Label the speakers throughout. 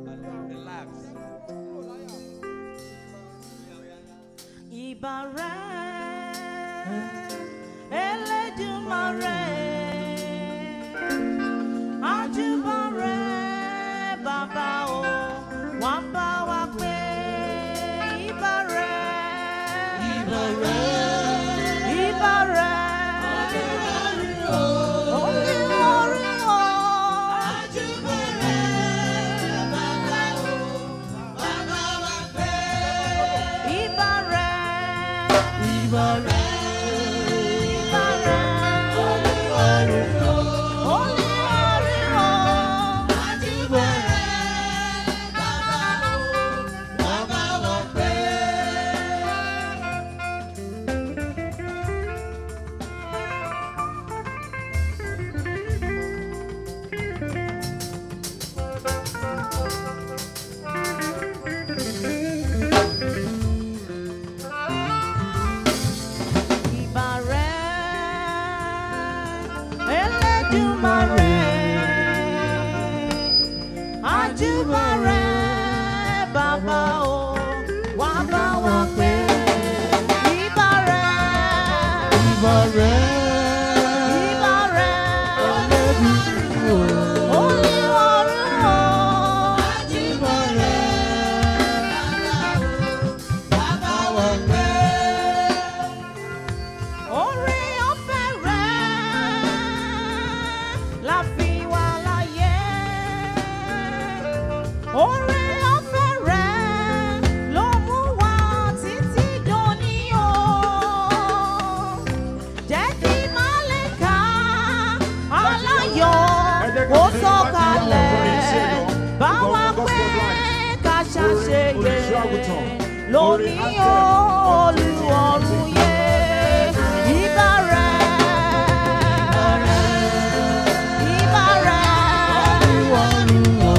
Speaker 1: Relax.
Speaker 2: Ìbà rẹ̀ Elédùmarè àjùbà rẹ̀ bàbá o wà bá wa pé ìbà rẹ̀ ìbà rẹ̀ ìbà rẹ̀ orí orí o àjùbà rẹ̀ bàbá o wà bá wa pé ìbà rẹ̀ ìbà rẹ̀. Ìbà rẹ̀ Elédùmarè àjùbà rẹ̀ bàbá o wà bá wa pé ìbà rẹ̀ ìbà rẹ̀ ìbà rẹ̀ Olúwarun o àjùbà rẹ̀ bàbá wa pé. Orí ọ̀fẹ́ rẹ̀ la fi wà láyé. Orí ọ̀fẹ́ rẹ̀ ló mú wa títí dòní o. Jẹ́ kí Málíkà aláyọ̀ kó sọ̀kalẹ̀ bá wa pé ká ṣàṣeyẹ lónìí o Olúọ̀run yẹ. Ìbà rẹ̀, ìbà rẹ̀, Olúọ̀run o.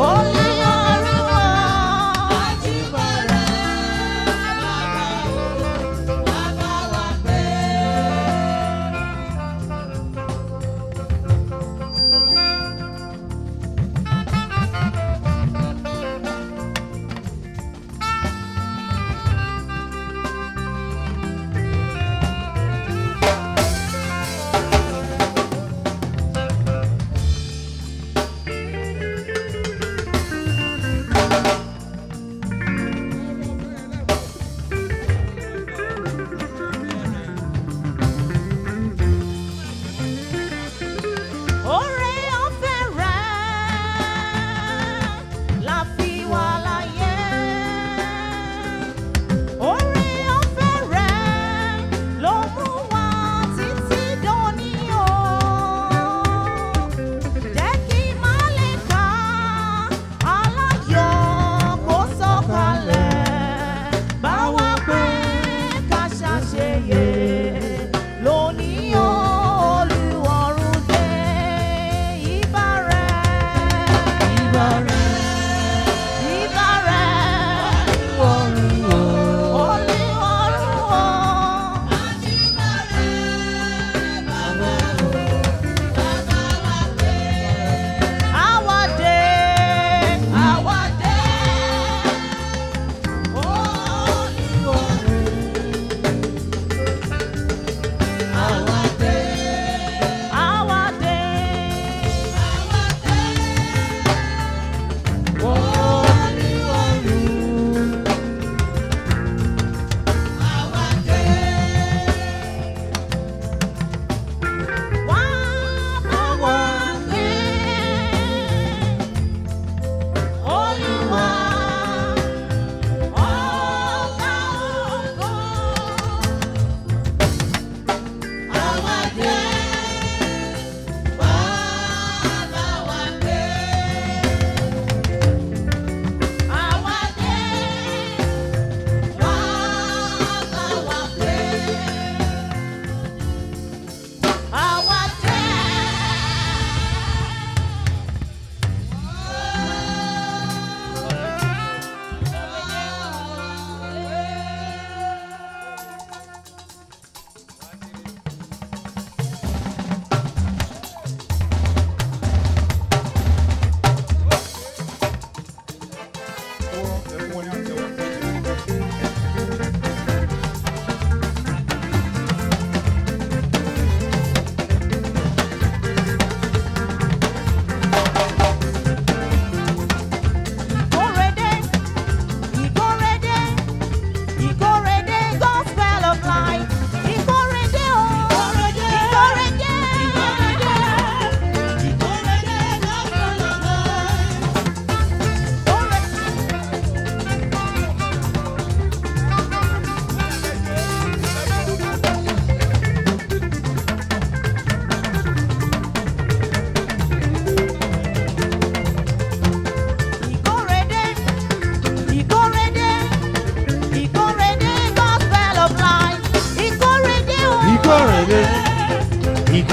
Speaker 2: Àjùbà rẹ̀, bàbá o, bàbá wa pé.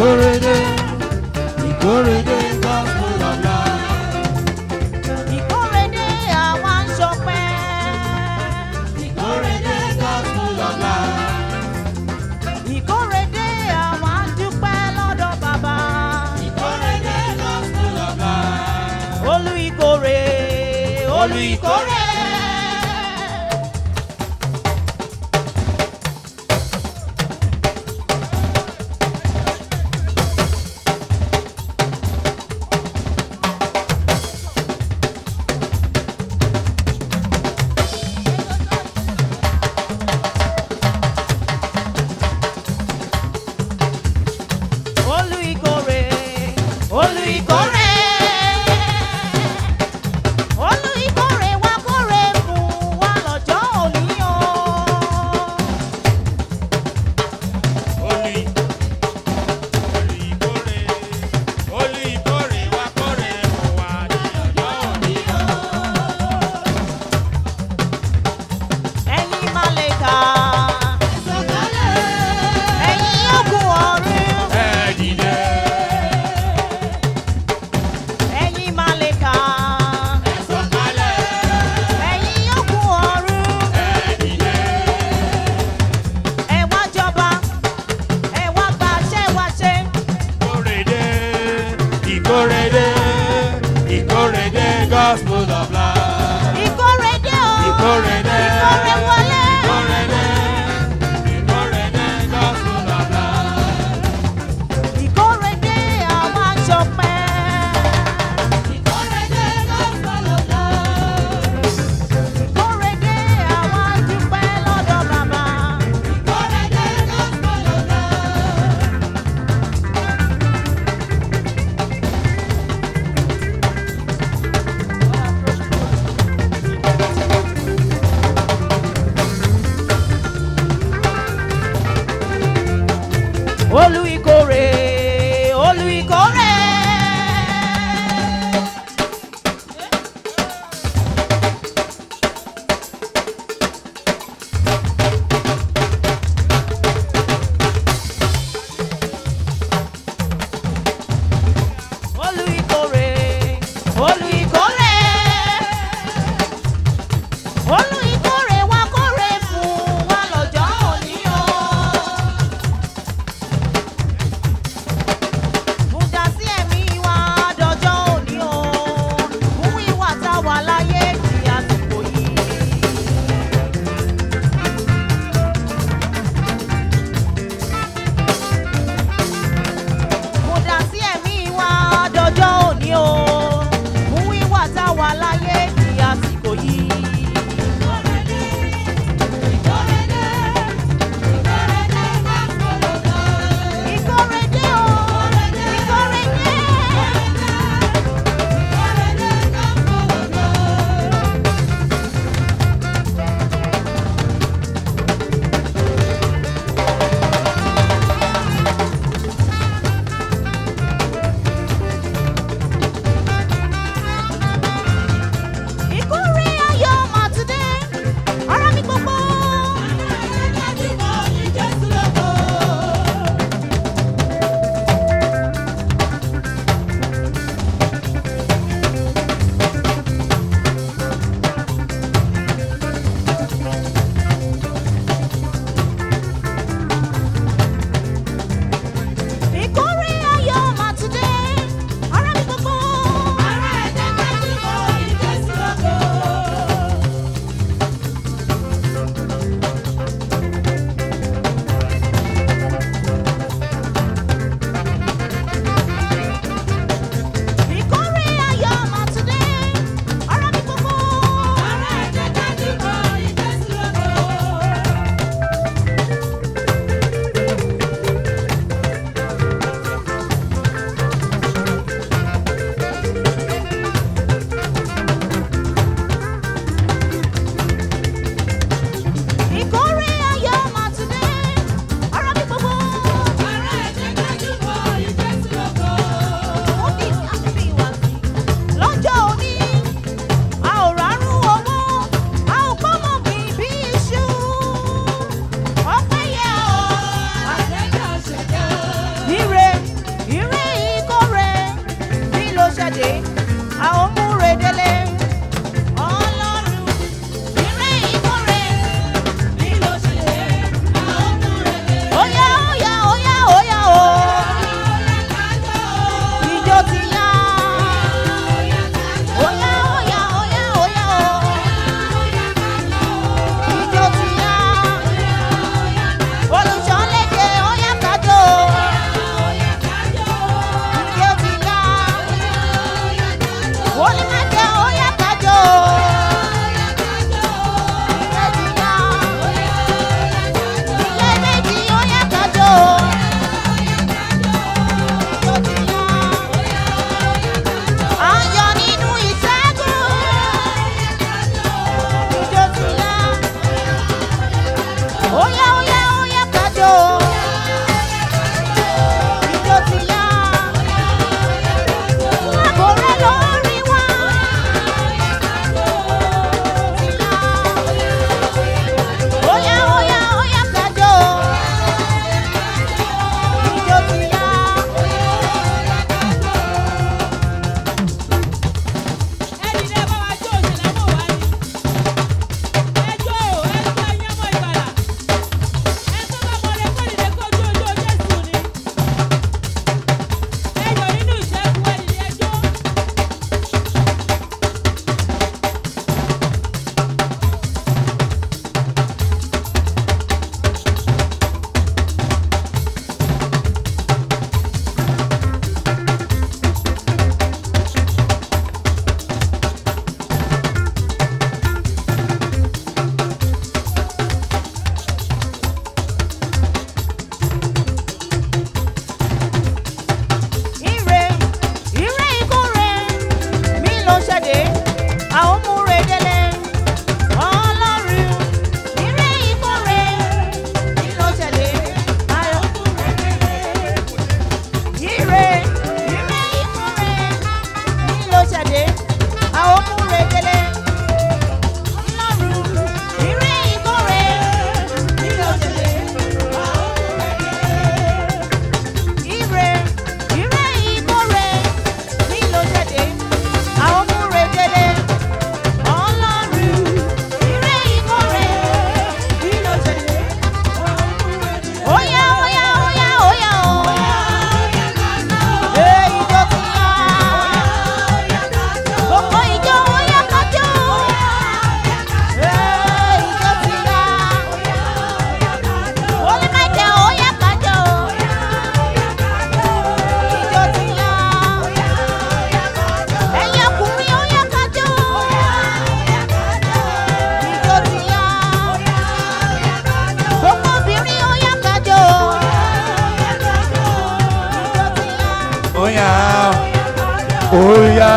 Speaker 1: Ìkórèdé, ìkórèdé gospel of life.
Speaker 2: Ìkórèdé àwa ń ṣọpẹ́.
Speaker 1: Ìkórèdé gospel of life.
Speaker 2: Ìkórèdé àwa ń dúpẹ́ lọ́dọ̀ bàbá.
Speaker 1: Ìkórèdé gospel of life.
Speaker 2: Olú ìkórè, olú ìkórè. Olú ìkórè, olú ìkórè. Olú ìkórè wá kórè fún wa lọ́jọ́ òní o.
Speaker 1: Olú olú ìkórè, olú ìkórè wá kórè fún wa ní ọjọ́ òní o.
Speaker 2: Ẹ̀yin màlẹ́kà, ẹ̀yin ogun ọ̀run.
Speaker 1: Ẹ dìde,
Speaker 2: Ẹ̀yin màlẹ́kà,
Speaker 1: sọ̀kalẹ̀,
Speaker 2: ẹ̀yin ogun ọ̀run.
Speaker 1: ẹ dìde.
Speaker 2: Ẹ wá jọba, ẹ wá gbàṣẹ wá ṣe.
Speaker 1: Ìkórèdé, ìkórèdé, ìkórèdé gospel of life.
Speaker 2: Ìkórèdé o,
Speaker 1: Ìkórèdé,
Speaker 2: ìkórè wọlé.
Speaker 1: ìkórèdé, ìkórèdé gospel of life.
Speaker 2: Ìkórèdé àwa ń ṣọpẹ́.
Speaker 1: Ìkórèdé gospel of life.
Speaker 2: Ìkórèdé àwa ń dúpẹ́ lọ́dọ̀ bàbá.
Speaker 1: Ìkórèdé gospel of life.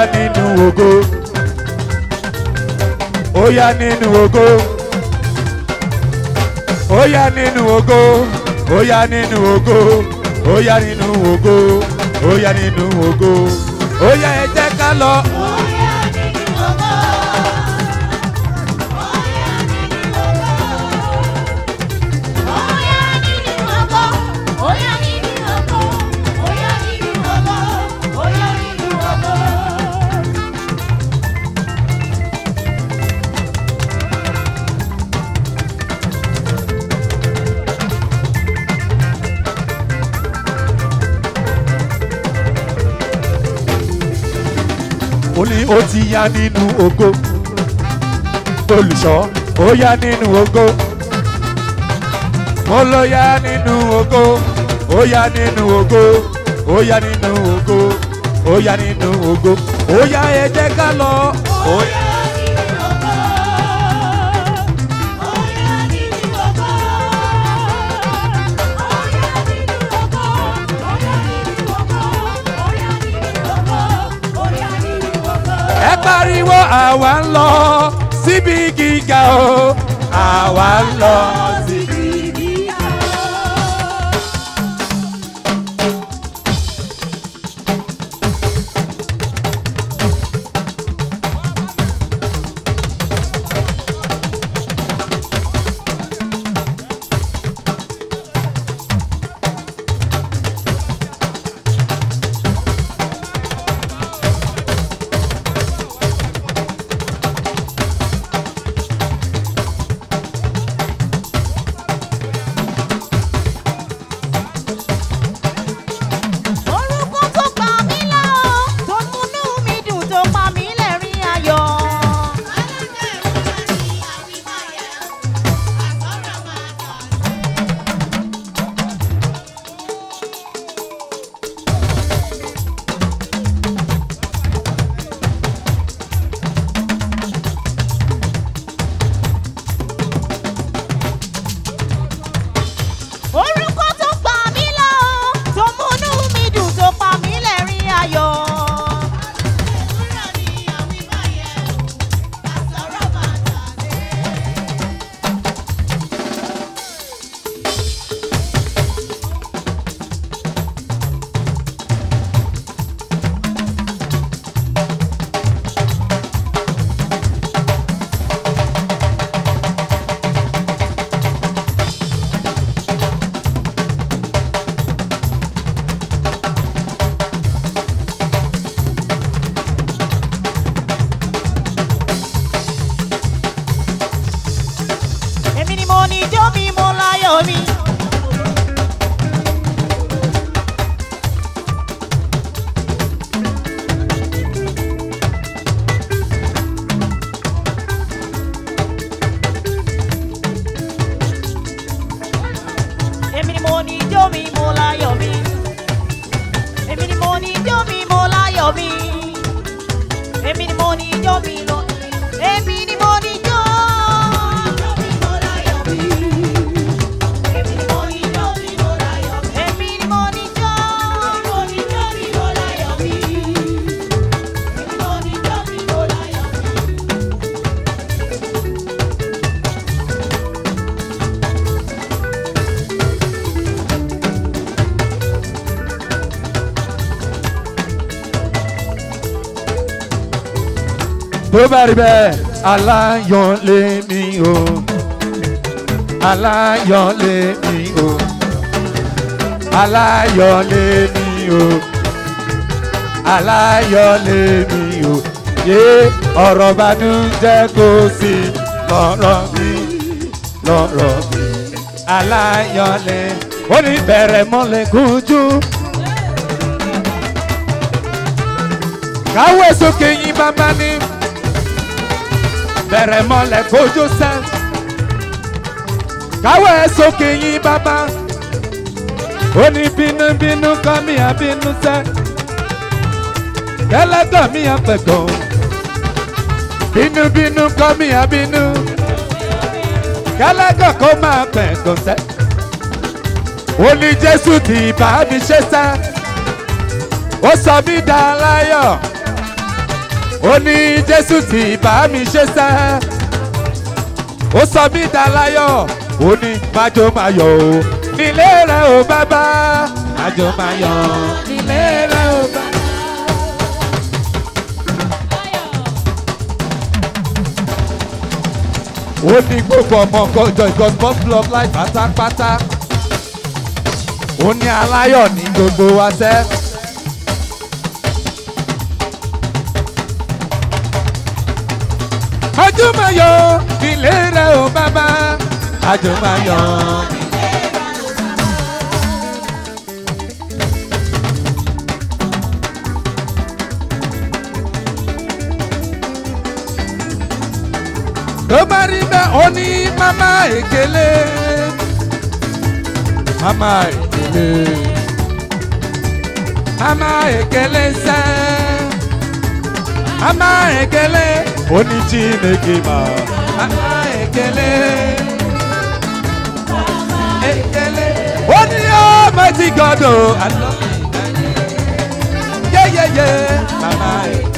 Speaker 3: nínú ògo ó yá nínú ògo ó yá nínú ògo ó yá nínú ògo ó yá nínú ògo ó yá nínú ògo ó yá ẹ jẹ́ ká lọ. ó ní ó ti yá nínú ògo olùṣọ́ ó yá nínú ògo mo ló yá nínú ògo ó yá nínú ògo ó yá nínú ògo ó yá nínú ògo ó yá ẹ jẹ́ ká lọ. ó yá. ẹ pariwo àwa ń lọ síbi gíga o àwa ń lọ síbi.
Speaker 2: Orúkọ tó pa mí lá o, tó múnú mi dùn tó pa mí lẹ́rìn ayọ̀. Orúkọ tó pa mí lá o, tó múnú mi dùn tó pa mí lẹ́rìn ayọ̀. Èmi ni mo ní ijó mi, mo láyọ̀ mi. Èmi ni mo ní ijó mi, mo láyọ̀ mi. Èmi ni mo ní ijó mi, mo láyọ̀ mi. Èmi ni mo ní ijó mi lọ. Èmi ni mo ní ijó. Èmi ni mo ní ijó mi, mo láyọ̀ mi. Èmi ni mo ní ijó. Mo ní ijó mi, mo láyọ̀ mi. Èmi ni mo ní ijó mi, mo láyọ̀ mi.
Speaker 3: tó bá rí bẹ́ẹ̀ aláyọ̀ lé mi o aláyọ̀ lé mi o aláyọ̀ lé mi o aláyọ̀ lé mi o yé ọ̀rọ̀ bànújẹ́ kò sí lọ́rọ̀ mi lọ́rọ̀ mi aláyọ̀ lé ó ní bẹ̀rẹ̀ mọ́lẹ̀ kújú. káwé sókè yín bàbá ní bẹ̀rẹ̀ mọ́lẹ̀ kójú sẹ́ káwé sókè yín bàbá ó ní bínúbínú kọ́ mi àbínú sẹ́ kẹlẹ́gàn mi àpẹ̀gàn bínúbínú kọ́ mi àbínú kẹlẹ́gàn kó máa pẹ̀gàn sẹ́ ó ní jésù tí bá mi ṣe sẹ́ ó sọ mí dá láyọ̀ ó ní jésù tí bá mi ṣe sẹ́ ó sọ mí dalayọ̀ ó ní májò máa yọ̀ o nílé rẹ̀ o bàbá májò máa yọ̀ nílé rẹ̀ o bàbá. ó ní gbogbo ọmọ kọjọ ìgò gospel of life pátápátá ó ní aláyọ̀ ní gbogbo wa sẹ́. àjùmọ̀yọ̀ nílé rẹ̀ o bàbá àjùmọ̀yọ̀. tó bá rí bẹ́ẹ̀ ó ní mama èkélé mama èkélé mama èkélé sẹ́ mama èkélé ó ní chineke ma mama èkélé èkélé ó ní almighty god o i love you yeyeye mama èkélé.